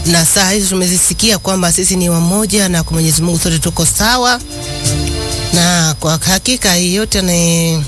na saa hizi tumezisikia kwamba sisi ni wamoja na kwa Mwenyezi Mungu sote tuko sawa, na kwa hakika yeyote anaye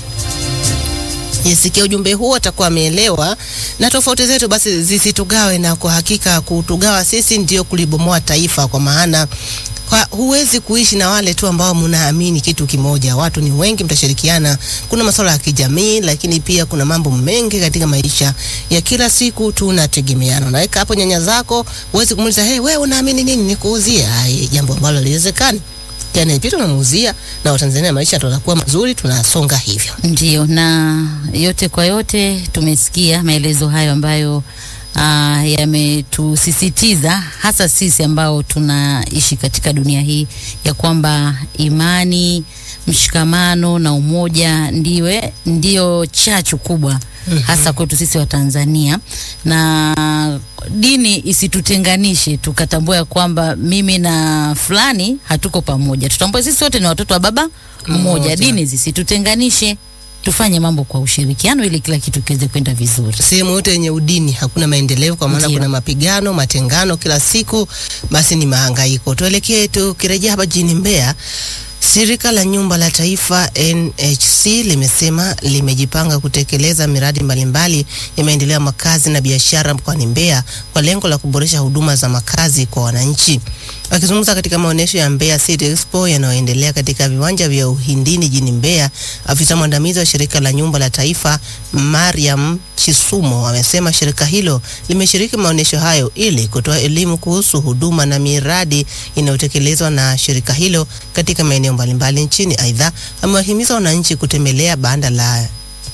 yesikia ujumbe huu atakuwa ameelewa, na tofauti zetu basi zisitugawe, na kwa hakika kutugawa sisi ndio kulibomoa taifa, kwa maana kwa huwezi kuishi na wale tu ambao mnaamini kitu kimoja. Watu ni wengi, mtashirikiana. Kuna masuala ya kijamii, lakini pia kuna mambo mengi katika maisha ya kila siku tunategemeana. Unaweka hapo nyanya zako, huwezi kumuuliza hey, wewe unaamini nini nikuuzie? Ai, jambo ambalo haliwezekani. Yani pia tunamuuzia na Watanzania, maisha tutakuwa mazuri, tunasonga hivyo. Ndio, na yote kwa yote tumesikia maelezo hayo ambayo uh, yametusisitiza hasa sisi ambao tunaishi katika dunia hii ya kwamba imani, mshikamano na umoja ndiwe ndio chachu kubwa hasa kwetu sisi wa Tanzania, na dini isitutenganishe, tukatambua ya kwamba mimi na fulani hatuko pamoja. Tutambue sisi wote ni watoto wa baba mmoja. Mmoja. Dini zisitutenganishe, tufanye mambo kwa ushirikiano ili kila kitu kiweze kwenda vizuri. Sehemu yote yenye udini hakuna maendeleo, kwa maana Ndio. kuna mapigano, matengano kila siku, basi ni mahangaiko. Tuelekee, tukirejea hapa jijini Mbeya. Shirika la Nyumba la Taifa NHC limesema limejipanga kutekeleza miradi mbalimbali ya maendeleo ya makazi na biashara mkoani Mbeya kwa lengo la kuboresha huduma za makazi kwa wananchi. Akizungumza katika maonyesho ya Mbeya City Expo yanayoendelea katika viwanja vya Uhindini jijini Mbeya, afisa mwandamizi wa shirika la Nyumba la Taifa Mariam Chisumo amesema shirika hilo limeshiriki maonyesho hayo ili kutoa elimu kuhusu huduma na miradi inayotekelezwa na shirika hilo katika maeneo mbalimbali nchini. Aidha, amewahimiza wananchi kutembelea banda la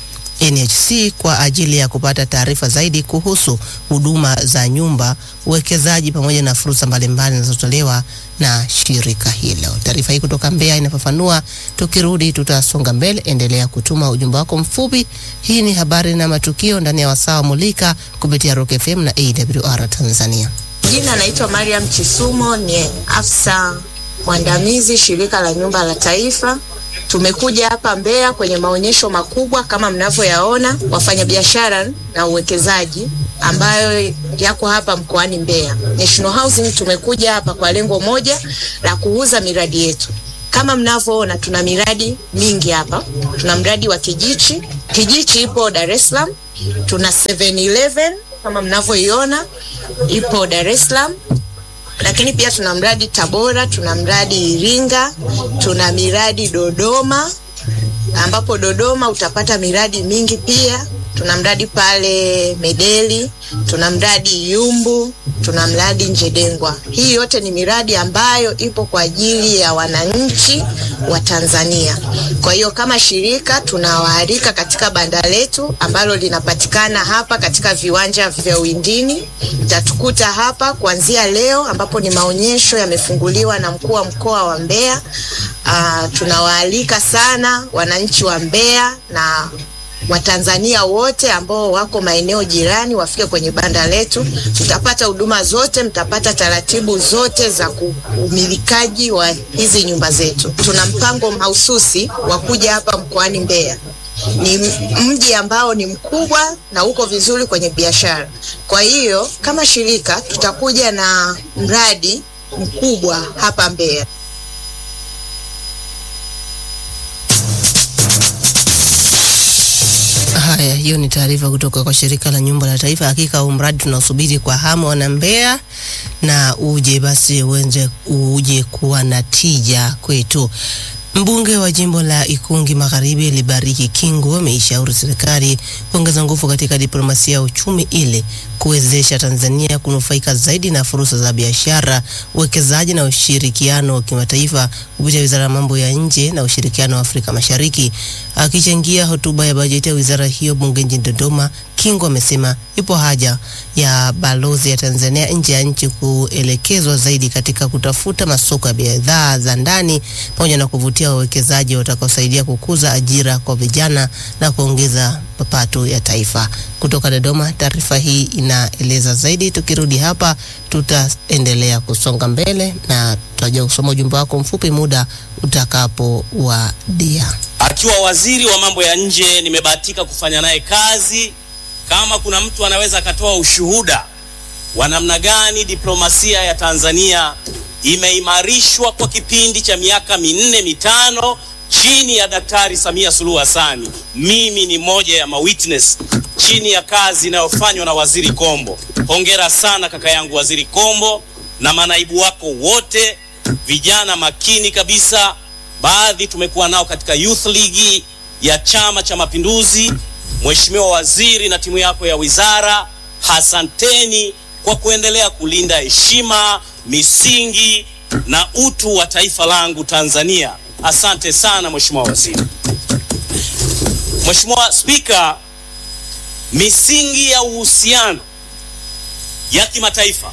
NHC kwa ajili ya kupata taarifa zaidi kuhusu huduma za nyumba, uwekezaji pamoja na fursa mbalimbali zinazotolewa na shirika hilo. Taarifa hii kutoka Mbeya inafafanua. Tukirudi tutasonga mbele, endelea kutuma ujumbe wako mfupi. Hii ni habari na matukio ndani ya wasaa wa Mulika kupitia Rock FM na AWR Tanzania. Jina naitwa Mariam Chisumo, ni afisa mwandamizi shirika la nyumba la taifa. Tumekuja hapa Mbeya kwenye maonyesho makubwa kama mnavyoyaona, wafanyabiashara na uwekezaji ambayo yako hapa mkoani Mbeya. National Housing tumekuja hapa kwa lengo moja la kuuza miradi yetu. Kama mnavyoona tuna miradi mingi hapa. Tuna mradi wa Kijichi. Kijichi ipo Dar es Salaam. Tuna 711 kama mnavyoiona ipo Dar es Salaam lakini pia tuna mradi Tabora, tuna mradi Iringa, tuna miradi Dodoma, ambapo Dodoma utapata miradi mingi pia. Tuna mradi pale Medeli, tuna mradi Yumbu, tuna mradi Njedengwa. Hii yote ni miradi ambayo ipo kwa ajili ya wananchi wa Tanzania. Kwa hiyo kama shirika tunawaalika katika banda letu ambalo linapatikana hapa katika viwanja vya Uwindini. Mtatukuta hapa kuanzia leo ambapo ni maonyesho yamefunguliwa na mkuu wa mkoa wa Mbeya. Ah, tunawaalika sana wananchi wa Mbeya na Watanzania wote ambao wako maeneo jirani wafike kwenye banda letu. Mtapata huduma zote, mtapata taratibu zote za ku- umilikaji wa hizi nyumba zetu. Tuna mpango mahususi wa kuja hapa mkoani Mbeya. Ni m- mji ambao ni mkubwa na uko vizuri kwenye biashara. Kwa hiyo kama shirika tutakuja na mradi mkubwa hapa Mbeya. Haya, hiyo ni taarifa kutoka kwa shirika la nyumba la taifa. Hakika huu mradi tunaosubiri kwa hamu wana Mbeya, na uje basi uenze uje kuwa na tija kwetu. Mbunge wa jimbo la Ikungi Magharibi Libariki Kingu ameishauri serikali kuongeza nguvu katika diplomasia ya uchumi ili kuwezesha Tanzania kunufaika zaidi na fursa za biashara, uwekezaji na ushirikiano wa kimataifa kupitia Wizara ya Mambo ya Nje na Ushirikiano wa Afrika Mashariki. Akichangia hotuba ya bajeti ya wizara hiyo bunge nchini Dodoma, Kingu amesema ipo haja ya balozi ya Tanzania nje ya nchi kuelekezwa zaidi katika kutafuta masoko ya bidhaa za ndani pamoja na kuvutia wawekezaji watakaosaidia kukuza ajira kwa vijana na kuongeza mapato ya taifa. Kutoka Dodoma, taarifa hii inaeleza zaidi. Tukirudi hapa, tutaendelea kusonga mbele na tutajua kusoma ujumbe wako mfupi muda utakapowadia. Akiwa waziri wa mambo ya nje, nimebahatika kufanya naye kazi. Kama kuna mtu anaweza akatoa ushuhuda wa namna gani diplomasia ya Tanzania imeimarishwa kwa kipindi cha miaka minne mitano chini ya Daktari Samia Suluhu Hassan. Mimi ni moja ya mawitness chini ya kazi inayofanywa na Waziri Kombo. Hongera sana kaka yangu Waziri Kombo na manaibu wako wote, vijana makini kabisa. Baadhi tumekuwa nao katika Youth League ya Chama cha Mapinduzi. Mheshimiwa Waziri na timu yako ya wizara, hasanteni kwa kuendelea kulinda heshima, misingi na utu wa taifa langu Tanzania. Asante sana Mheshimiwa Waziri. Mheshimiwa Spika, misingi ya uhusiano ya kimataifa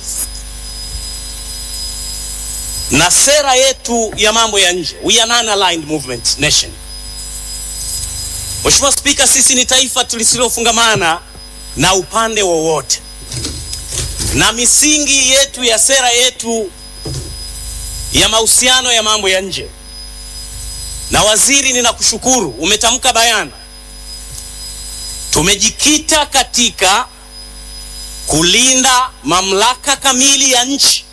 na sera yetu ya mambo ya nje, we are non-aligned movement nation. Mheshimiwa Spika, sisi ni taifa lisilofungamana na upande wowote, na misingi yetu ya sera yetu ya mahusiano ya mambo ya nje. Na waziri, ninakushukuru, umetamka bayana, tumejikita katika kulinda mamlaka kamili ya nchi,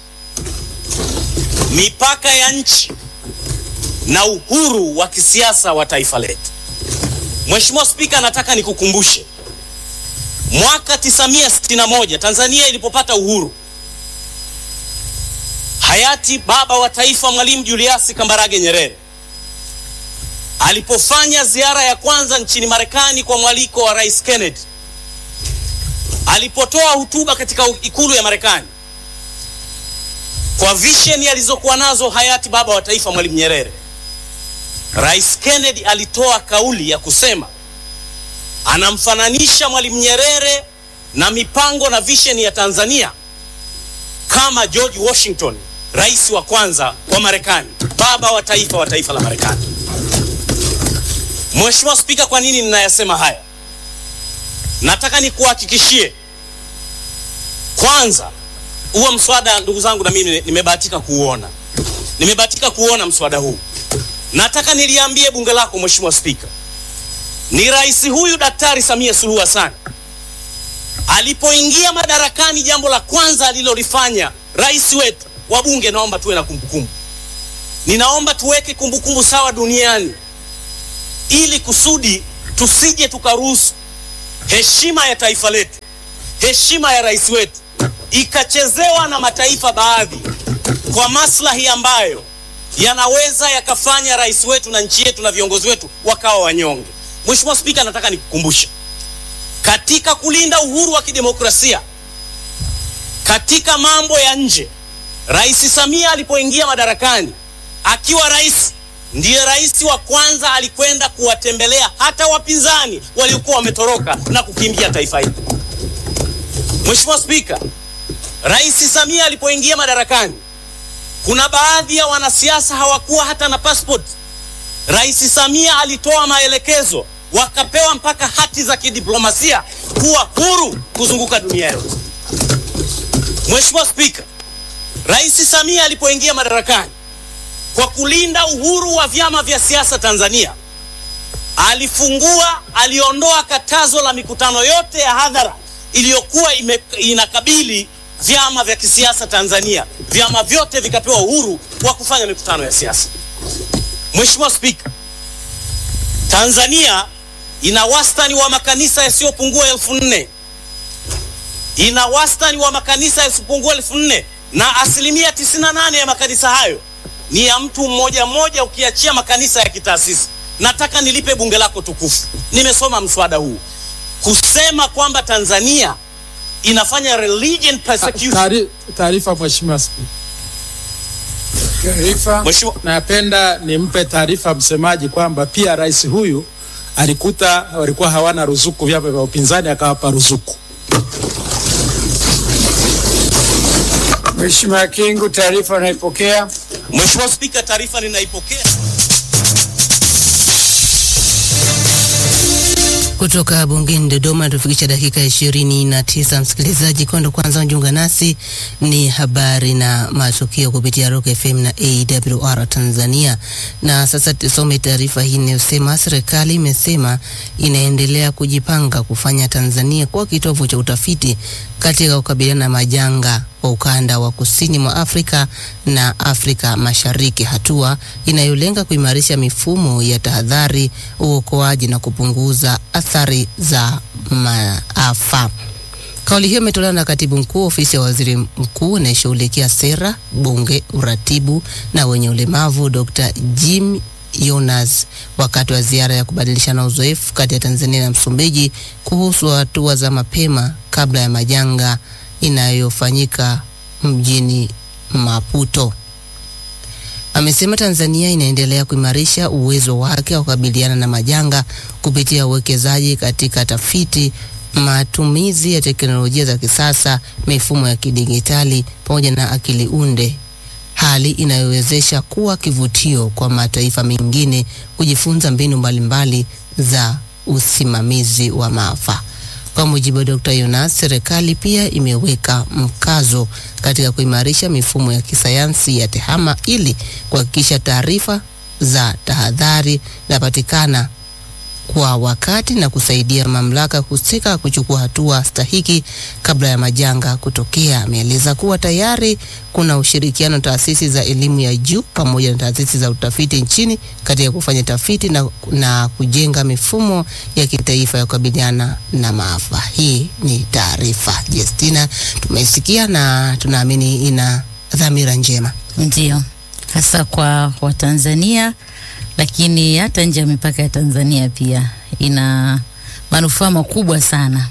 mipaka ya nchi na uhuru wa kisiasa wa taifa letu. Mheshimiwa Spika, nataka nikukumbushe mwaka 1961 Tanzania ilipopata uhuru, hayati baba wa taifa Mwalimu Julius Kambarage Nyerere alipofanya ziara ya kwanza nchini Marekani kwa mwaliko wa Rais Kennedy, alipotoa hotuba katika ikulu ya Marekani kwa vision alizokuwa nazo hayati baba wa taifa Mwalimu Nyerere, Rais Kennedy alitoa kauli ya kusema anamfananisha Mwalimu Nyerere na mipango na vision ya Tanzania kama George Washington, rais wa kwanza wa Marekani, baba wa taifa wa taifa la Marekani. Mheshimiwa Spika, kwa nini ninayasema haya? Nataka nikuhakikishie kwanza, huo mswada, ndugu zangu, na mimi nimebahatika kuuona, nimebahatika kuona mswada huu. Nataka niliambie bunge lako Mheshimiwa Spika, ni rais huyu Daktari Samia Suluhu Hassan alipoingia madarakani, jambo la kwanza alilolifanya rais wetu wa bunge, naomba tuwe na kumbukumbu, ninaomba tuweke kumbukumbu sawa duniani, ili kusudi tusije tukaruhusu heshima ya taifa letu, heshima ya rais wetu ikachezewa na mataifa baadhi kwa maslahi ambayo yanaweza yakafanya rais wetu na nchi yetu na viongozi wetu wakawa wanyonge. Mheshimiwa Spika, nataka nikukumbushe katika kulinda uhuru wa kidemokrasia katika mambo ya nje, Rais Samia alipoingia madarakani akiwa rais, ndiye rais wa kwanza alikwenda kuwatembelea hata wapinzani waliokuwa wametoroka na kukimbia taifa hili. Mheshimiwa Spika, Rais Samia alipoingia madarakani, kuna baadhi ya wanasiasa hawakuwa hata na passport. Rais Samia alitoa maelekezo wakapewa mpaka hati za kidiplomasia kuwa huru kuzunguka dunia yote. Mheshimiwa Spika, Rais Samia alipoingia madarakani, kwa kulinda uhuru wa vyama vya siasa Tanzania, alifungua, aliondoa katazo la mikutano yote ya hadhara iliyokuwa inakabili vyama vya kisiasa Tanzania. Vyama vyote vikapewa uhuru wa kufanya mikutano ya siasa. Mheshimiwa Spika, Tanzania ina wastani wa makanisa yasiyopungua elfu nne ina wastani wa makanisa yasiyopungua elfu nne na asilimia 98 ya makanisa hayo ni ya mtu mmoja mmoja, ukiachia makanisa ya kitaasisi. Nataka nilipe bunge lako tukufu, nimesoma mswada huu kusema kwamba Tanzania inafanya religion persecution. Taari- Taarifa Mheshimiwa Spika. Taarifa. Mheshimiwa- Napenda nimpe taarifa msemaji kwamba pia rais huyu alikuta walikuwa hawana ruzuku vyama vya upinzani akawapa ruzuku. Mheshimiwa Kingu, taarifa unaipokea. Mheshimiwa Spika, taarifa ninaipokea. Kutoka bungeni Dodoma tufikisha dakika ishirini na tisa. Msikilizaji, kondo kwanza unjiunga nasi ni habari na matukio kupitia Rock FM na AWR Tanzania. Na sasa tusome taarifa hii inayosema serikali imesema inaendelea kujipanga kufanya Tanzania kuwa kitovu cha utafiti katika kukabiliana na majanga kwa ukanda wa kusini mwa Afrika na Afrika Mashariki, hatua inayolenga kuimarisha mifumo ya tahadhari, uokoaji na kupunguza athari za maafa. Kauli hiyo imetolewa na katibu mkuu ofisi ya waziri mkuu anayeshughulikia sera, bunge, uratibu na wenye ulemavu Dr. Jim Yonas wakati wa ziara ya kubadilishana uzoefu kati ya Tanzania na Msumbiji kuhusu hatua za mapema kabla ya majanga inayofanyika mjini Maputo. Amesema Tanzania inaendelea kuimarisha uwezo wake wa kukabiliana na majanga kupitia uwekezaji katika tafiti, matumizi ya teknolojia za kisasa, mifumo ya kidigitali pamoja na akili unde, hali inayowezesha kuwa kivutio kwa mataifa mengine kujifunza mbinu mbalimbali za usimamizi wa maafa. Kwa mujibu wa Dr. Yonas, serikali pia imeweka mkazo katika kuimarisha mifumo ya kisayansi ya tehama ili kuhakikisha taarifa za tahadhari zinapatikana kwa wakati na kusaidia mamlaka husika kuchukua hatua stahiki kabla ya majanga kutokea. Ameeleza kuwa tayari kuna ushirikiano taasisi za elimu ya juu pamoja na taasisi za utafiti nchini katika kufanya tafiti na, na kujenga mifumo ya kitaifa ya kukabiliana na maafa. Hii ni taarifa Jestina, tumesikia na tunaamini ina dhamira njema. Ndio, hasa kwa Watanzania, lakini hata nje ya mipaka ya Tanzania pia ina manufaa makubwa sana.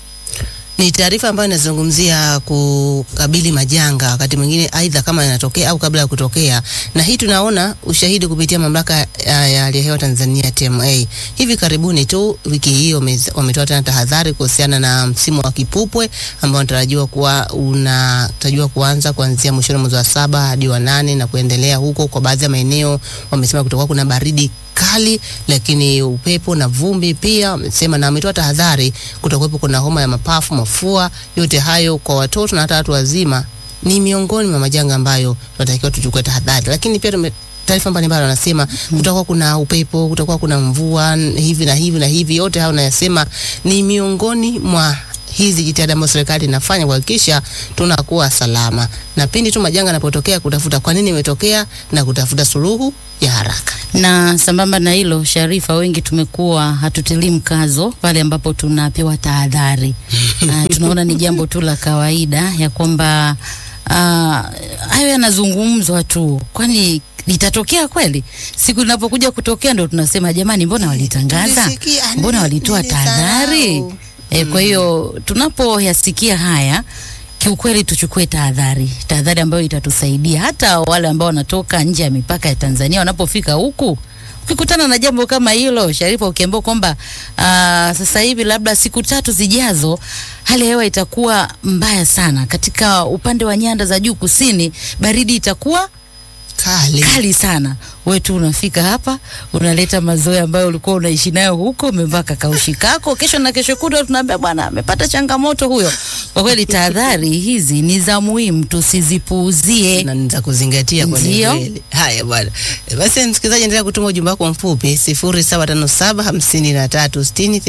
Ni taarifa ambayo inazungumzia kukabili majanga wakati mwingine, aidha kama yanatokea au kabla ya kutokea, na hii tunaona ushahidi kupitia mamlaka ya ya hali ya hewa Tanzania TMA. Hivi karibuni tu wiki hii wame- wametoa tena tahadhari kuhusiana na msimu wa kipupwe ambao unatarajiwa kuwa unatarajiwa kuanza kuanzia mwishoni mwezi wa saba hadi wa nane na kuendelea huko. Kwa baadhi ya maeneo wamesema kutakuwa kuna baridi kali lakini upepo na vumbi pia wamesema, na wametoa tahadhari kutakuwepo kuna homa ya mapafu, mafua. Yote hayo kwa watoto na hata watu wazima ni miongoni mwa majanga ambayo tunatakiwa tuchukue tahadhari, lakini pia tume taarifa mbalimbali wanasema kutakuwa kuna upepo, kutakuwa kuna mvua n- hivi na hivi na hivi. Yote hayo nayasema ni miongoni mwa hizi jitihada ambazo serikali inafanya kuhakikisha tunakuwa salama, na pindi tu majanga yanapotokea, kutafuta kwa nini imetokea na kutafuta suluhu ya haraka. Na sambamba na hilo, Sharifa, wengi tumekuwa hatutilii mkazo pale ambapo tunapewa tahadhari. Ah, tunaona ni jambo tu la kawaida ya kwamba ah, hayo yanazungumzwa tu, kwani litatokea kweli? Siku linapokuja kutokea ndo tunasema jamani, mbona walitangaza, Nilisikia, mbona nili- walitoa nilisahau. tahadhari? E, kwa hiyo tunapoyasikia haya kiukweli tuchukue tahadhari, tahadhari ambayo itatusaidia hata wale ambao wanatoka nje ya mipaka ya Tanzania wanapofika huku ukikutana na jambo kama hilo Sharifa, ukiambiwa kwamba ah, sasa hivi labda siku tatu zijazo hali ya hewa itakuwa mbaya sana katika upande wa nyanda za juu kusini, baridi itakuwa Kali. kali sana. Wewe tu unafika hapa unaleta mazoea ambayo ulikuwa unaishi nayo huko, umevaa kakaushi kako, kesho na kesho kutwa tunaambia bwana amepata changamoto huyo. Kwa kweli tahadhari hizi ni za muhimu, tusizipuuzie. na za kuzingatia kwa Ndio. kweli. Haya bwana, E, basi msikilizaji, endelea kutuma ujumbe wako mfupi 0757 53 60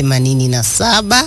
87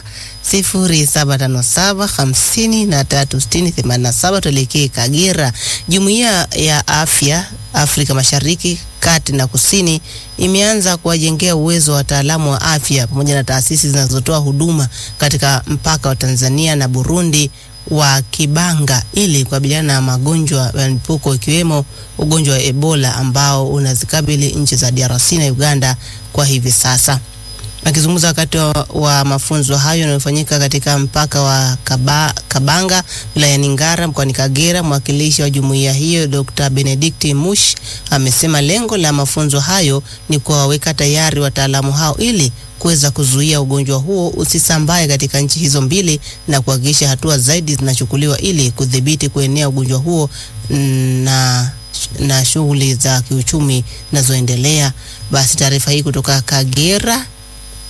0757 53 60 87. Tuelekee Kagera. Jumuiya ya Afya Afrika Mashariki, Kati na Kusini imeanza kuwajengea uwezo wa wataalamu wa afya pamoja na taasisi zinazotoa huduma katika mpaka wa Tanzania na Burundi wa Kibanga ili kukabiliana na magonjwa ya mlipuko ikiwemo ugonjwa wa Ebola ambao unazikabili nchi za DRC na Uganda kwa hivi sasa. Akizungumza wakati wa, wa mafunzo hayo yanayofanyika katika mpaka wa Kaba, Kabanga wilayani Ngara mkoani Kagera, mwakilishi wa jumuiya hiyo Dr. Benedict Mush amesema lengo la mafunzo hayo ni kuwaweka tayari wataalamu hao ili kuweza kuzuia ugonjwa huo usisambae katika nchi hizo mbili na kuhakikisha hatua zaidi zinachukuliwa ili kudhibiti kuenea ugonjwa huo na na shughuli za kiuchumi zinazoendelea. Basi taarifa hii kutoka Kagera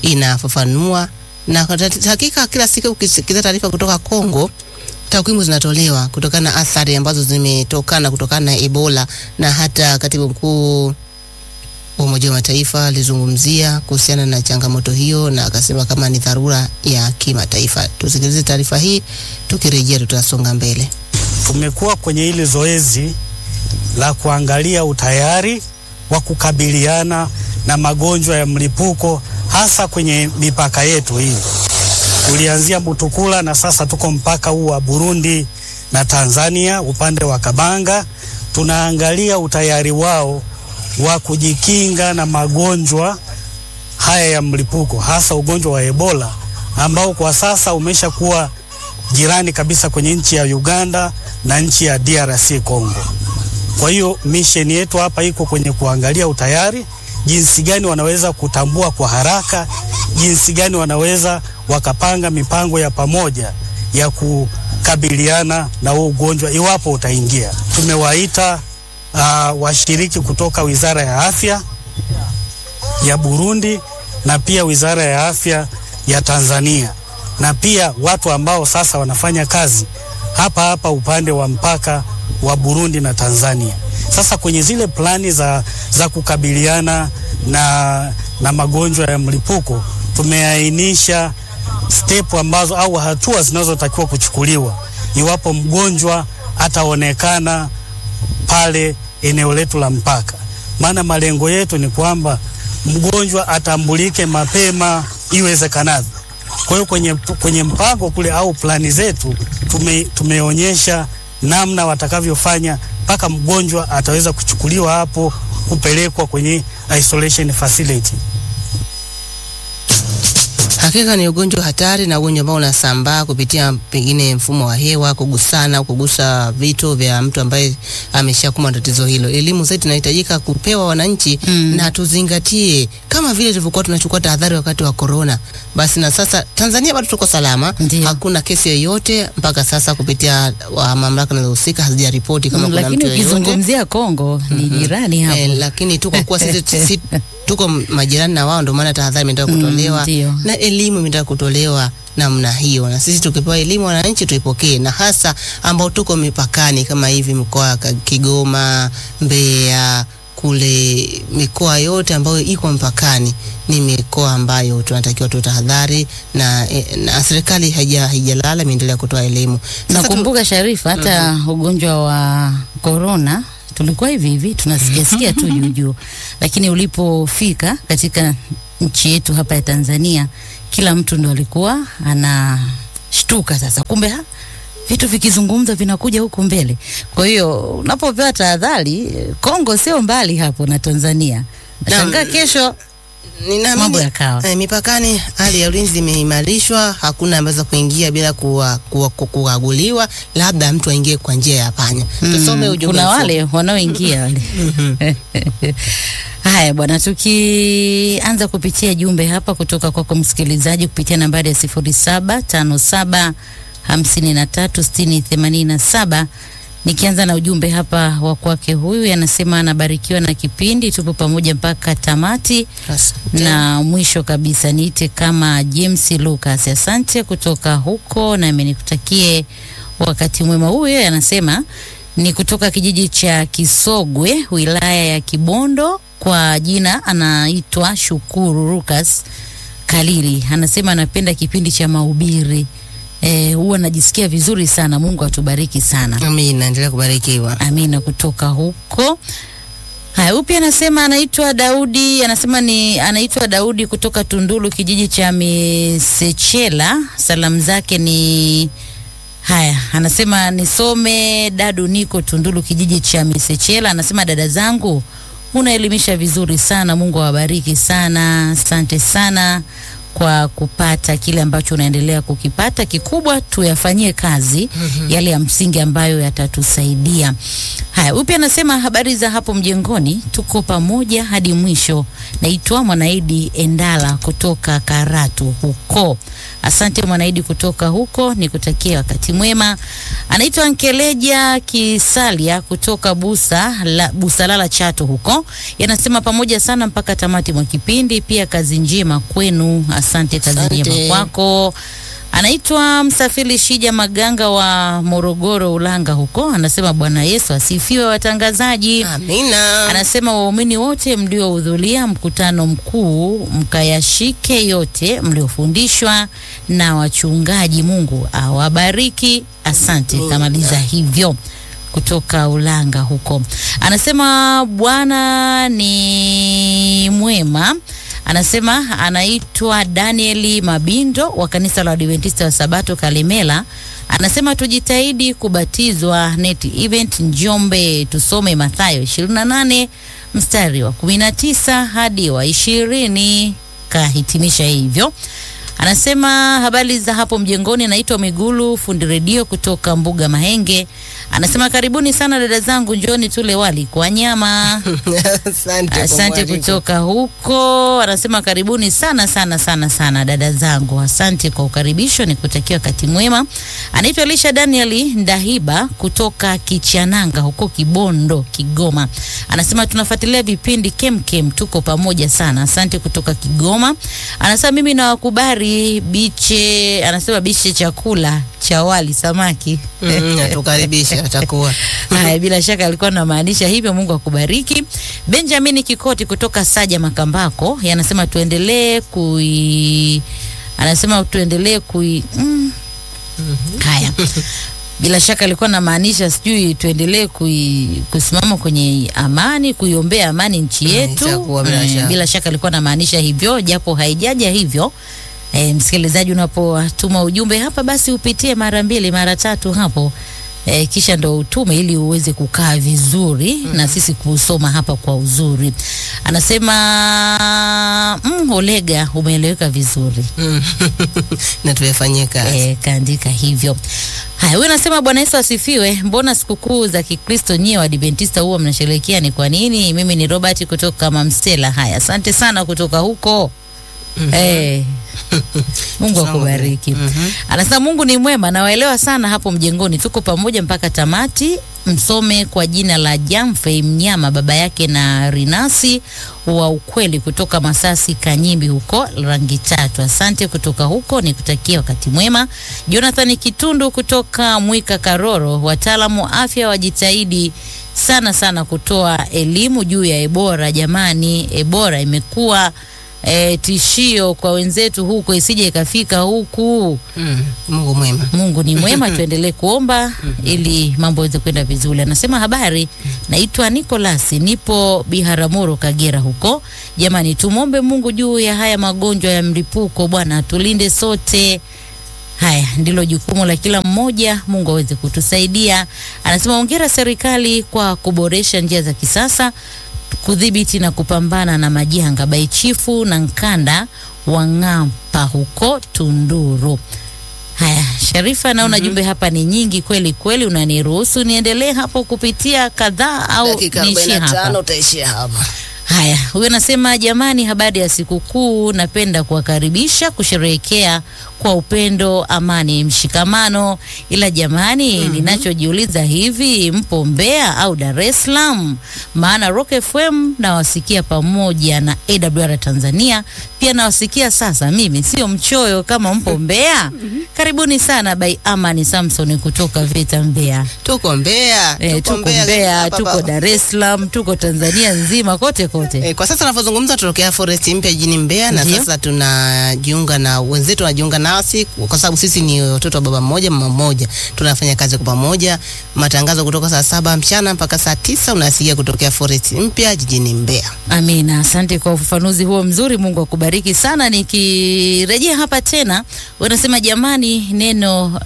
inafafanua na kwa tat- hakika kila siku ukisikiza taarifa kutoka Kongo takwimu zinatolewa kutokana na athari ambazo zimetokana kutokana na Ebola na hata katibu mkuu wa Umoja wa Mataifa alizungumzia kuhusiana na changamoto hiyo na akasema kama ni dharura ya kimataifa. Tusikilize taarifa hii, tukirejea tutasonga mbele. tumekuwa kwenye hili zoezi la kuangalia utayari wa kukabiliana na magonjwa ya mlipuko hasa kwenye mipaka yetu hii. Tulianzia Butukula na sasa tuko mpaka huu wa Burundi na Tanzania upande wa Kabanga. Tunaangalia utayari wao wa kujikinga na magonjwa haya ya mlipuko hasa ugonjwa wa Ebola ambao kwa sasa umeshakuwa jirani kabisa kwenye nchi ya Uganda na nchi ya DRC Congo. Kwa hiyo mission yetu hapa iko kwenye kuangalia utayari, jinsi gani wanaweza kutambua kwa haraka, jinsi gani wanaweza wakapanga mipango ya pamoja ya kukabiliana na huu ugonjwa iwapo utaingia. Tumewaita uh, washiriki kutoka Wizara ya Afya ya Burundi na pia Wizara ya Afya ya Tanzania na pia watu ambao sasa wanafanya kazi hapa hapa upande wa mpaka wa Burundi na Tanzania. Sasa kwenye zile plani za, za kukabiliana na, na magonjwa ya mlipuko tumeainisha step ambazo au hatua zinazotakiwa kuchukuliwa iwapo mgonjwa ataonekana pale eneo letu la mpaka. Maana malengo yetu ni kwamba mgonjwa atambulike mapema iwezekanavyo. Kwa hiyo kwenye, kwenye mpango kule au plani zetu tume, tumeonyesha namna watakavyofanya mpaka mgonjwa ataweza kuchukuliwa hapo kupelekwa kwenye isolation facility. Hakika ni ugonjwa hatari na ugonjwa ambao unasambaa kupitia pengine mfumo wa hewa, kugusana au kugusa vitu vya mtu ambaye ameshakumbwa na tatizo hilo. Elimu zaidi inahitajika kupewa wananchi Mm. na tuzingatie kama vile tulivyokuwa tunachukua tahadhari wakati wa corona. Basi na sasa Tanzania bado tuko salama, Ndiyo. hakuna kesi yoyote mpaka sasa kupitia wa mamlaka zinazohusika hazijaripoti kama Mm, kuna lakini mtu yoyote. ukizungumzia Kongo ni jirani hapo. Eh, lakini tu kwa kuwa sisi, sisi tuko majirani na wao, ndio maana tahadhari imetaka Mm, kutolewa ndio. na elimu imetaka kutolewa namna hiyo, na sisi tukipewa elimu wananchi tuipokee, na hasa ambao tuko mipakani kama hivi mkoa wa Ka- Kigoma, Mbeya kule mikoa yote ambayo iko mpakani ni mikoa ambayo tunatakiwa tu tahadhari na, eh, na serikali haija haijalala imeendelea kutoa elimu. Sasa tu- Nakumbuka Sharifa, hata ugonjwa wa korona tulikuwa hivi hivi tunasikiasikia tu juu juu, lakini ulipofika katika nchi yetu hapa ya Tanzania, kila mtu ndo alikuwa anashtuka sasa, kumbe ha, vitu vikizungumza vinakuja huku mbele. Kwa hiyo unapopewa tahadhari, Kongo sio mbali hapo na Tanzania. Nashangaa kesho Ninaamini- Mambo yakawa. Eh, mipakani hali ya ulinzi imeimarishwa, hakuna ameweza kuingia bila kuwa- kuwa- ku- kukaguliwa, labda mtu aingie kwa njia ya panya. Tusome Mm, ujumbe kuna mfupi. wale wanaoingia wale. Haya bwana, tukianza kupitia jumbe hapa kutoka kwako msikilizaji kupitia nambari ya sifuri saba tano saba hamsini na tatu sitini themanini na saba. Nikianza na ujumbe hapa wa kwake huyu, anasema anabarikiwa na kipindi, tupo pamoja mpaka tamati Asante. na mwisho kabisa niite kama James Lucas, asante kutoka huko, nami nikutakie wakati mwema. Huyo anasema ni kutoka kijiji cha Kisogwe, wilaya ya Kibondo, kwa jina anaitwa Shukuru Lucas Kalili. Anasema anapenda kipindi cha mahubiri eh, huwa anajisikia vizuri sana. Mungu atubariki sana. Amina, endelea kubarikiwa. Amina kutoka huko. Haya, huyu pia anasema anaitwa Daudi, anasema ni anaitwa Daudi kutoka Tundulu, kijiji cha Misechela. Salamu zake ni haya, anasema nisome dadu, niko Tundulu, kijiji cha Misechela. Anasema dada zangu, unaelimisha vizuri sana, Mungu awabariki sana, asante sana kwa kupata kile ambacho unaendelea kukipata. Kikubwa tuyafanyie kazi yale ya msingi ambayo yatatusaidia. Haya, Haya, huyu pia anasema habari za hapo mjengoni, tuko pamoja hadi mwisho. Naitwa Mwanaidi Endala kutoka Karatu huko. Asante Mwanaidi kutoka huko, nikutakia wakati mwema. Anaitwa Nkeleja Kisalia kutoka Busa la, Busalala Chato huko, yanasema pamoja sana mpaka tamati mwa kipindi. Pia kazi njema kwenu, asante. Kazi Asante. njema kwako. Anaitwa Msafiri Shija Maganga wa Morogoro Ulanga huko, anasema Bwana Yesu asifiwe watangazaji. Amina. Anasema waumini wote mliohudhuria mkutano mkuu mkayashike yote mliofundishwa na wachungaji. Mungu awabariki. Asante, kamaliza hivyo kutoka Ulanga huko. Anasema Bwana ni mwema. Anasema anaitwa Danieli Mabindo wa kanisa la Adventista wa Sabato Kalemela. Anasema tujitahidi kubatizwa net event Njombe, tusome Mathayo 28 mstari wa 19 hadi wa 20. Kahitimisha hivyo. Anasema habari za hapo mjengoni, naitwa Migulu fundi redio kutoka Mbuga Mahenge. Anasema karibuni sana dada zangu, njoni tule wali kwa nyama. Asante. kwa Asante mwaliko. kutoka huko. Anasema karibuni sana sana sana sana dada zangu, asante kwa ukaribisho, nikutakia wakati mwema. Anaitwa Elisha Danieli Ndahiba kutoka Kichananga huko Kibondo, Kigoma. Anasema tunafuatilia vipindi kemkem, tuko pamoja sana. Asante kutoka Kigoma. Anasema mimi nawakubali biche, anasema biche chakula cha wali samaki. Mm, natukaribisha atakuwa. Haya, bila shaka alikuwa anamaanisha hivyo. Mungu akubariki. Benjamin Kikoti kutoka Saja Makambako yanasema tuendelee kui, anasema tuendelee kui mm. Haya, bila shaka alikuwa anamaanisha sijui tuendelee kui, kusimama kwenye amani, kuiombea amani nchi Mm, yetu. itakuwa bila Mm, shaka. bila shaka alikuwa anamaanisha hivyo, japo haijaja hivyo. E, msikilizaji, unapotuma ujumbe hapa, basi upitie mara mbili mara tatu hapo e, kisha ndo utume ili uweze kukaa vizuri na sisi kusoma hapa kwa uzuri. Anasema mm, Olega, umeeleweka vizuri. Mm. na tuyafanyie kazi. E, kaandika hivyo. Haya, huyu anasema Bwana Yesu asifiwe. Mbona sikukuu za Kikristo nyie Waadventista huwa mnasherehekea ni kwa nini? Mimi ni Robert kutoka Mamsela. Haya, asante sana kutoka huko. Eh, Mungu Sawa. akubariki. Mhm. Anasema Mungu ni mwema, nawaelewa sana hapo mjengoni, tuko pamoja mpaka tamati. Msome kwa jina la Jamfe Mnyama, baba yake na Rinasi wa ukweli kutoka Masasi Kanyimbi huko rangi tatu. Asante kutoka huko, nikutakia wakati mwema. Jonathan Kitundu kutoka Mwika Karoro, wataalamu wa afya wajitahidi sana sana kutoa elimu juu ya Ebola. Jamani, Ebola imekuwa e, tishio kwa wenzetu huko, isije ikafika huku. Mm. Mungu mwema. Mungu ni mwema, tuendelee kuomba ili mambo yaweze kwenda vizuri. Anasema habari, naitwa Nicholas, nipo Biharamulo, Kagera huko. Jamani, tumwombe Mungu juu ya haya magonjwa ya mlipuko, Bwana atulinde sote. Haya ndilo jukumu la kila mmoja, Mungu aweze kutusaidia. Anasema hongera serikali kwa kuboresha njia za kisasa kudhibiti na kupambana na majanga. Baichifu na Nkanda wa Ng'ampa huko Tunduru. Haya, Sharifa, naona jumbe hapa ni nyingi kweli kweli, unaniruhusu niendelee hapo kupitia kadhaa au Dakika niishie 45 hapa? utaishia hapa. Haya, huyo anasema jamani, habari ya sikukuu, napenda kuwakaribisha kusherehekea kwa upendo, amani, mshikamano. Ila jamani, ninachojiuliza hivi, mpo Mbeya au Dar es Salaam? Maana Rock FM nawasikia pamoja na AWR Tanzania pia nawasikia sasa. Mimi sio mchoyo kama mpo Mbeya. Karibuni sana by Amani Samson kutoka Vita Mbeya. Tuko Mbeya. E, tuko Mbeya, hapa tuko hapa. Dar es Salaam, tuko Tanzania nzima, kote kote. E, kwa sasa tunavyozungumza tunatokea Forest mpya jijini Mbeya na Ndiyo. sasa tunajiunga na wenzetu wanajiunga nasi kwa sababu sisi ni watoto wa baba mmoja mama mmoja, tunafanya kazi kwa pamoja. Matangazo kutoka saa saba mchana mpaka saa tisa unasikia kutokea Forest mpya jijini Mbeya. Amina, asante kwa ufafanuzi huo mzuri. Mungu akubariki sana. Nikirejea hapa tena, wanasema jamani, neno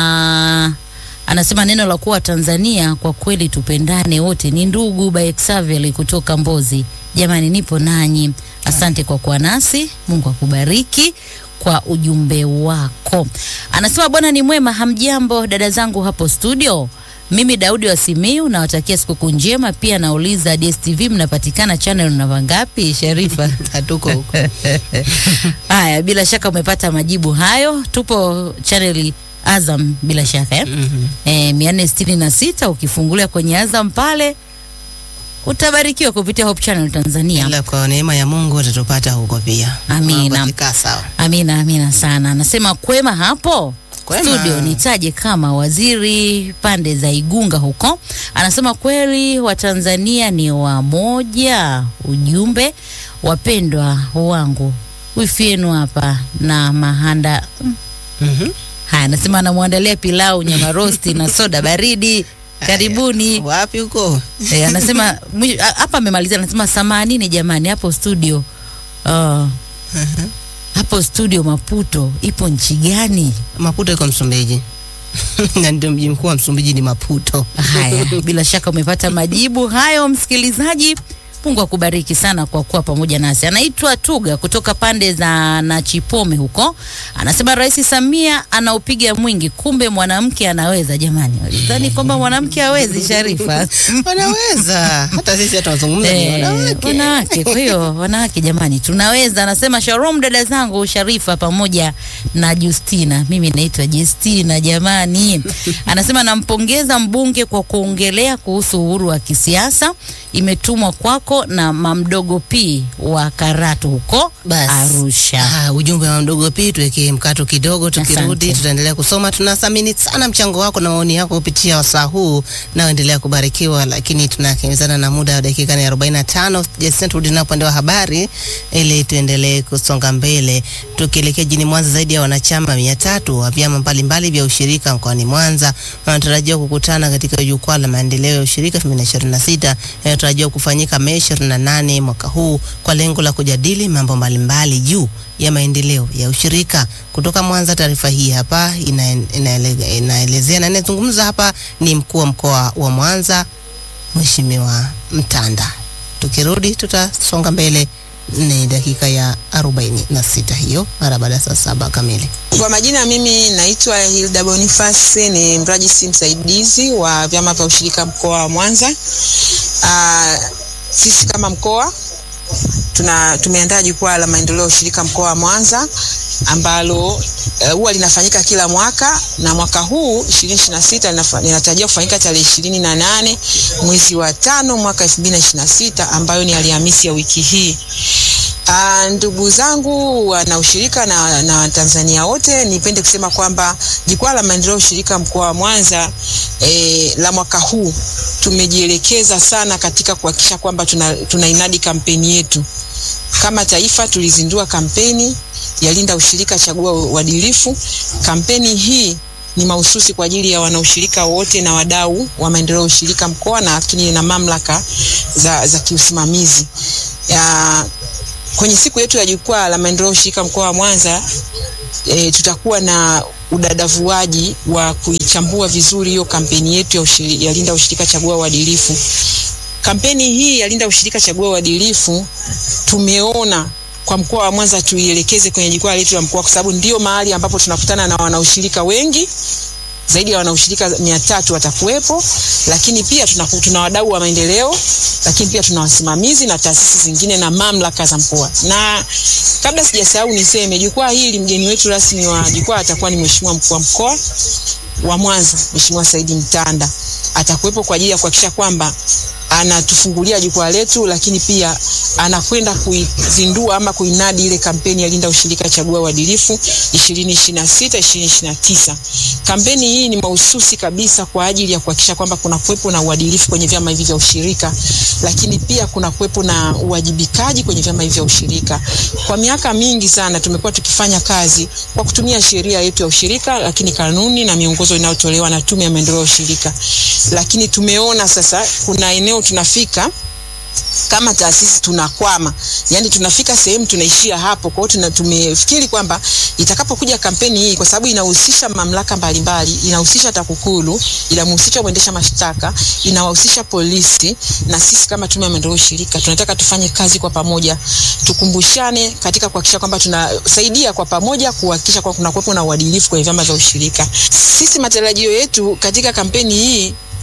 aa, anasema neno la kuwa Tanzania kwa kweli tupendane wote ni ndugu. By Xavier kutoka Mbozi, jamani, nipo nanyi. Asante kwa kuwa nasi. Mungu akubariki kwa ujumbe wako. Anasema Bwana ni mwema. Hamjambo dada zangu hapo studio. Mimi Daudi wa Simiu nawatakia sikukuu njema. Pia nauliza DSTV mnapatikana channel namba ngapi, Sharifa? Hatuko huko. Haya, bila shaka umepata majibu hayo. Tupo chaneli Azam bila shaka eh? Mhm. Eh, mia nne sitini na sita ukifungulia kwenye Azam pale utabarikiwa kupitia Hope Channel Tanzania. Ila kwa neema ya Mungu utatupata huko pia. Amina. Mambo yakikaa sawa. Amina, amina sana. Anasema kwema hapo Kwema. studio, nitaje kama waziri pande za Igunga huko. Anasema kweli Watanzania ni wamoja. Ujumbe wapendwa wangu, wifi yenu hapa na mahanda mm. Mhm. Haya, anasema anamwandalia pilau, nyama rosti na soda baridi. Karibuni. Wapi huko? E, anasema mwi- a- hapa amemalizia, anasema samanini jamani, hapo studio uh, hapo studio Maputo ipo nchi gani? Maputo iko Msumbiji. na ndio mji mkuu wa Msumbiji ni Maputo. Haya, bila shaka umepata majibu hayo, msikilizaji. Mungu akubariki sana kwa kuwa pamoja nasi. Anaitwa Tuga kutoka pande za Nachipome huko, anasema Rais Samia anaupiga mwingi, kumbe mwanamke anaweza. Jamani, walidhani kwamba mwanamke hawezi, Sharifa. Wanaweza. Hata sisi hata wazungumza ni Eh, wanawake. wanawake. Kwa hiyo wanawake, jamani, tunaweza. Anasema Shalom dada zangu Sharifa pamoja na Justina. Mimi naitwa Justina jamani. Anasema nampongeza mbunge kwa kuongelea kuhusu uhuru wa kisiasa. Imetumwa kwako na mamdogo P wa Karatu huko Bas. Arusha. Ah, ujumbe wa mdogo pia tuweke mkato kidogo, tukirudi Asante. tutaendelea kusoma. Tunathamini sana mchango wako na maoni yako kupitia wasaa huu, naoendelea kubarikiwa, lakini tunakimbizana na muda wa dakika ni 45. Jason, turudi na upande wa habari ili tuendelee kusonga mbele, tukielekea jijini Mwanza. Zaidi ya wanachama mia tatu wa vyama mbalimbali vya ushirika mkoani Mwanza wanatarajiwa kukutana katika jukwaa la maendeleo ya ushirika 2026 yanayotarajiwa kufanyika Mei 28 mwaka huu kwa lengo la kujadili mambo mbalimbali juu ya maendeleo ya ushirika. Kutoka Mwanza, taarifa hii hapa ina, inaele, inaelezea na inazungumza hapa ni mkuu wa mkoa wa Mwanza Mheshimiwa Mtanda. Tukirudi tutasonga mbele, ni dakika ya 46 hiyo mara baada ya saa saba kamili. Kwa majina mimi naitwa Hilda Boniface, ni mrajisi msaidizi wa vyama vya ushirika mkoa wa Mwanza. Ah, sisi kama mkoa tuna tumeandaa jukwaa la maendeleo ya ushirika mkoa wa Mwanza ambalo eh, huwa linafanyika kila mwaka na mwaka huu 2026 linafa- linatarajia kufanyika tarehe ishirini na nane mwezi wa tano mwaka 2026 ambayo ni Alhamisi ya wiki hii. Uh, ndugu zangu wana ushirika na, na Watanzania wote, nipende kusema kwamba jukwaa la maendeleo ya ushirika mkoa wa Mwanza eh, la mwaka huu tumejielekeza sana katika kuhakikisha kwamba tuna, tuna inadi kampeni yetu kama taifa. Tulizindua kampeni ya Linda Ushirika, Chagua Uadilifu. Kampeni hii ni mahususi kwa ajili ya wanaushirika wote na wadau wa maendeleo ya ushirika mkoa na lakini na mamlaka za, za kiusimamizi ya, kwenye siku yetu ya jukwaa la maendeleo ya ushirika mkoa wa Mwanza e, tutakuwa na udadavuaji wa kuichambua vizuri hiyo kampeni yetu ya, ushiri, ya Linda Ushirika Chagua Uadilifu. Kampeni hii ya Linda Ushirika Chagua Uadilifu tumeona kwa mkoa wa Mwanza tuielekeze kwenye jukwaa letu la mkoa, kwa sababu ndio mahali ambapo tunakutana na wanaushirika wengi zaidi ya wanaushirika mia tatu watakuwepo, lakini pia tuna, tuna wadau wa maendeleo, lakini pia tuna wasimamizi na taasisi zingine na mamlaka za mkoa. Na kabla sijasahau niseme jukwaa hili, mgeni wetu rasmi wa jukwaa atakuwa ni Mheshimiwa mkuu wa mkoa wa Mwanza, Mheshimiwa Saidi Mtanda atakuwepo kwa ajili ya kuhakikisha kwamba anatufungulia jukwaa letu, lakini pia anakwenda kuizindua ama kuinadi ile kampeni ya Linda Ushirika Chagua Uadilifu 2026 2029. Kampeni hii ni mahususi kabisa kwa ajili ya kuhakikisha kwamba kuna kuwepo na uadilifu kwenye vyama hivi vya ushirika, lakini pia kuna kuwepo na uwajibikaji kwenye vyama hivi vya ushirika. Kwa miaka mingi sana tumekuwa tukifanya kazi kwa kutumia sheria yetu ya ushirika, lakini kanuni na miongozo inayotolewa na Tume ya Maendeleo ya Ushirika, lakini tumeona sasa kuna eneo tunafika kama taasisi tunakwama, yani tunafika sehemu tunaishia hapo. Kwa hiyo tumefikiri kwamba itakapokuja kampeni hii, kwa sababu inahusisha mamlaka mbalimbali, inahusisha TAKUKURU, inamhusisha mwendesha mashtaka, inawahusisha polisi, na sisi kama tume ya maendeleo ushirika tunataka tufanye kazi kwa pamoja, tukumbushane katika kuhakikisha kwamba tunasaidia kwa pamoja kuhakikisha kwamba kuna kuwepo na uadilifu kwenye vyama vya ushirika. Sisi matarajio yetu katika kampeni hii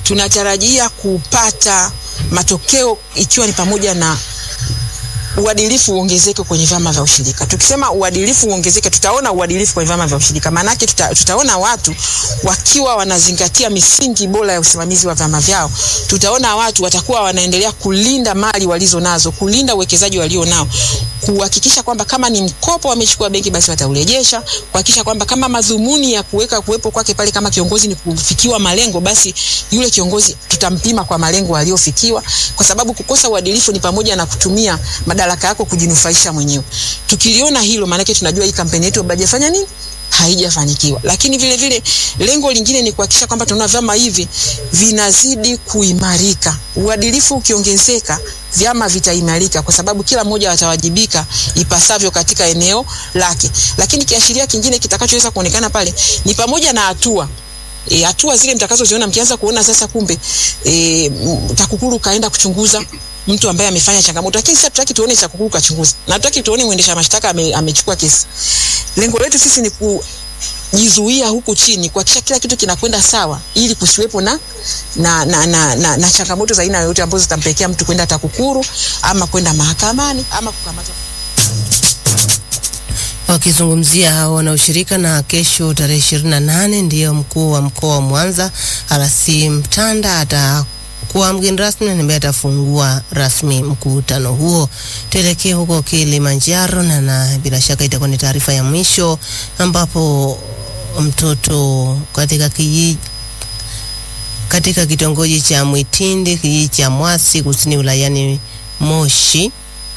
tunatarajia kupata matokeo ikiwa ni pamoja na uadilifu uongezeke kwenye vyama vya ushirika. Tukisema uadilifu uongezeke, tutaona uadilifu kwenye vyama vya ushirika. Maanake tuta, tutaona watu wakiwa wanazingatia misingi bora ya usimamizi wa vyama vyao. Tutaona watu watakuwa wanaendelea kulinda mali walizo nazo, kulinda uwekezaji walio nao, kuhakikisha kwamba kama ni mkopo wamechukua benki, basi wataurejesha, kuhakikisha kwamba kama madhumuni ya kuweka kuwepo kwake pale kama kiongozi ni kufikiwa malengo, basi yule kiongozi tutampima kwa malengo aliyofikiwa, kwa sababu kukosa uadilifu ni pamoja na kutumia madaraka yako kujinufaisha mwenyewe. Tukiliona hilo, maanake tunajua hii kampeni yetu hajafanya nini, haijafanikiwa. Lakini vile vile lengo lingine ni kuhakikisha kwamba tunaona vyama hivi vinazidi kuimarika. Uadilifu ukiongezeka, vyama vitaimarika, kwa sababu kila mmoja atawajibika ipasavyo katika eneo lake. Lakini kiashiria kingine kitakachoweza kuonekana pale ni pamoja na hatua e, hatua zile mtakazoziona mkianza kuona sasa, kumbe e, TAKUKURU kaenda kuchunguza mtu ambaye amefanya changamoto, lakini sasa tutaki tuone TAKUKURU kachunguza na tutaki tuone mwendesha mashtaka ame, amechukua kesi. Lengo letu sisi ni kujizuia huku chini, kuhakikisha kila kitu kinakwenda sawa, ili kusiwepo na na, na, na, na, na changamoto za aina yoyote ambazo zitampelekea mtu kwenda TAKUKURU ama kwenda mahakamani ama kukamatwa. Wakizungumzia hao wanaoshirika na kesho tarehe ishirini na nane ndiyo mkuu wa mkoa wa Mwanza RC Mtanda atakuwa mgeni rasmi na ambaye atafungua rasmi mkutano huo. Tuelekee huko Kilimanjaro na, na bila shaka itakuwa ni taarifa ya mwisho ambapo mtoto katika kijiji katika kitongoji cha Mwitindi kijiji cha Mwasi kusini wilayani Moshi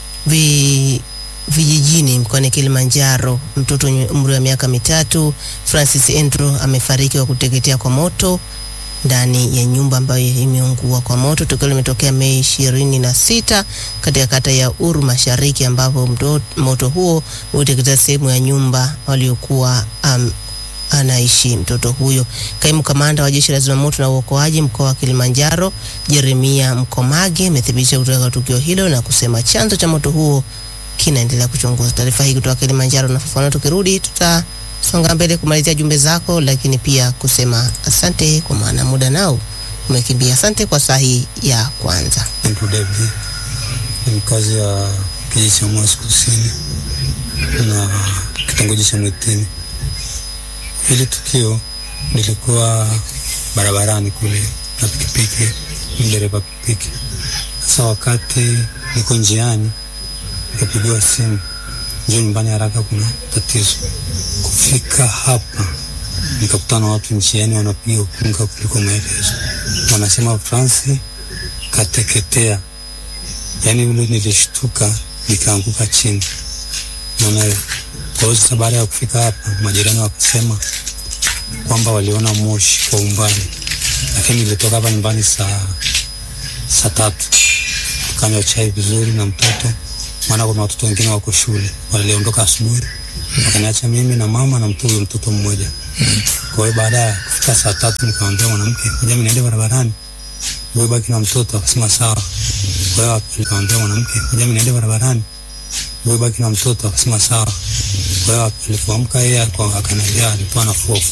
vi vijijini mkoani Kilimanjaro. Mtoto mwenye umri wa miaka mitatu Francis Andrew amefariki kwa kuteketea kwa moto ndani ya nyumba ambayo imeungua kwa moto. Tukio limetokea Mei ishirini na sita katika kata ya Uru Mashariki, ambapo mto, moto huo uliteketea sehemu ya nyumba waliokuwa um, anaishi mtoto huyo. Kaimu kamanda wa jeshi la zimamoto na uokoaji mkoa wa Kilimanjaro Jeremia Mkomage amethibitisha kutoka tukio hilo na kusema chanzo cha moto huo kinaendelea kuchunguza. Taarifa hii kutoka Kilimanjaro na fafanua. Tukirudi tutasonga mbele kumalizia jumbe zako, lakini pia kusema asante kwa maana muda nao umekimbia. Asante kwa saa hii ya kwanza. Andrew David ni mkazi wa kijiji cha Mwasi Kusini na kitongoji cha Mwitini. Hili tukio lilikuwa barabarani kule na pikipiki, dereva pikipiki. Sasa wakati niko njiani nikapigiwa simu, njoo nyumbani haraka, kuna tatizo. Kufika hapa nikakutana na watu njiani wanapiga ukunga kuliko maelezo, wanasema Fransi kateketea. Yani ule nilishtuka nikaanguka chini, naona hiyo. Kwa hiyo sasa, baada ya kufika hapa, majirani wakasema kwamba waliona moshi kwa umbali, lakini nilitoka hapa nyumbani saa saa tatu tukanywa chai vizuri na mtoto maana kuna watoto wengine wako shule waliondoka asubuhi, wakaniacha mimi na mama na mtoto mtoto mmoja. Kwa hiyo baada ya kufika saa tatu nikamwambia mwanamke, ngoja mimi niende barabarani, wewe baki na mtoto. Akasema sawa. Kwa hiyo nikamwambia mwanamke, ngoja mimi niende barabarani, wewe baki na mtoto. Akasema sawa. Kwa hiyo alipoamka yeye akaniambia alikuwa anafua